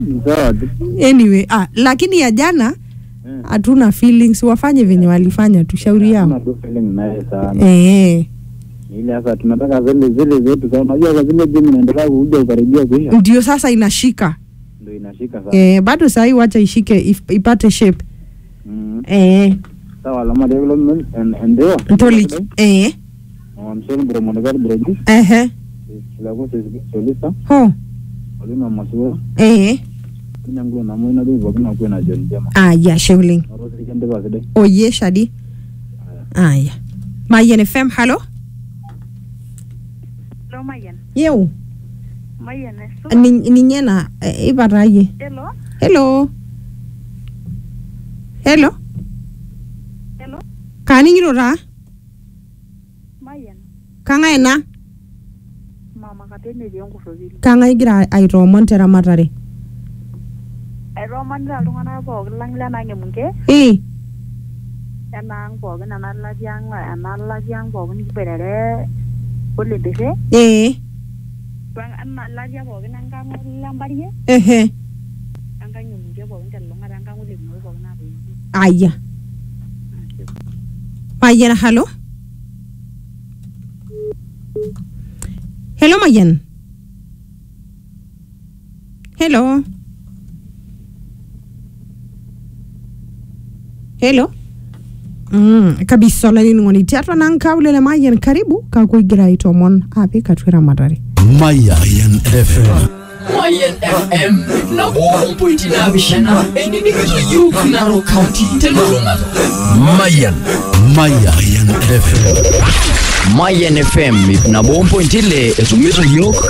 Sawa tu. anyway ah, lakini ya jana Eh. hatuna feelings wafanye venye walifanya tu shauri Hatuna yao tu feeling naye sana. eh, Ni Ile sasa tunataka zile zile zetu sana. Unajua kwa zile game inaendelea kuja karibia kuisha. ndio sasa inashika Ndio inashika sana. eh, bado sahii wacha ishike if, ipate shape Mm. eh, Sawa lama development and and ndio. ntolich eh, Msoni bro monekar bro. ehe Sila ko solista. ho Olima masua. eh, Ina nguo na mwana ndio bokina kwa na John Jama. aya sheuling Orosi kende kwa side. oye shadi aya mayen fm halo Hello, Mayan. yeu Mayan, eso. Ni- ninyena eh, ipataye Hello. hello hello Hello. kaning'iro taa Mayan. kang'ae ena Mama katene etii enkurrokili. kang'ae igira aitoomon teramatare Aitoomonita iltung'anak pookin lang lena ng'emunke ii enaang pookin ena latia ang ena latia ang pookin kiboitare olempirre ee ena latia pookin enkang lembarie ehe enkang ng'emunke pookin telulung'ata enkang olemunoi pookin naatoiutuo. aya mayian halo hello mayian hello hello Mm, kabisa olanining'oni tiatua nang kaulele mayian karibu kakuigira aitomon apik atua eramatare Mayan FM. Mayan FM na goma pointi naapishana enining'ito yiok Narok County telulung'ata Mayan. Mayan FM. Mayan FM ip nabo ompointi ile etumito yiok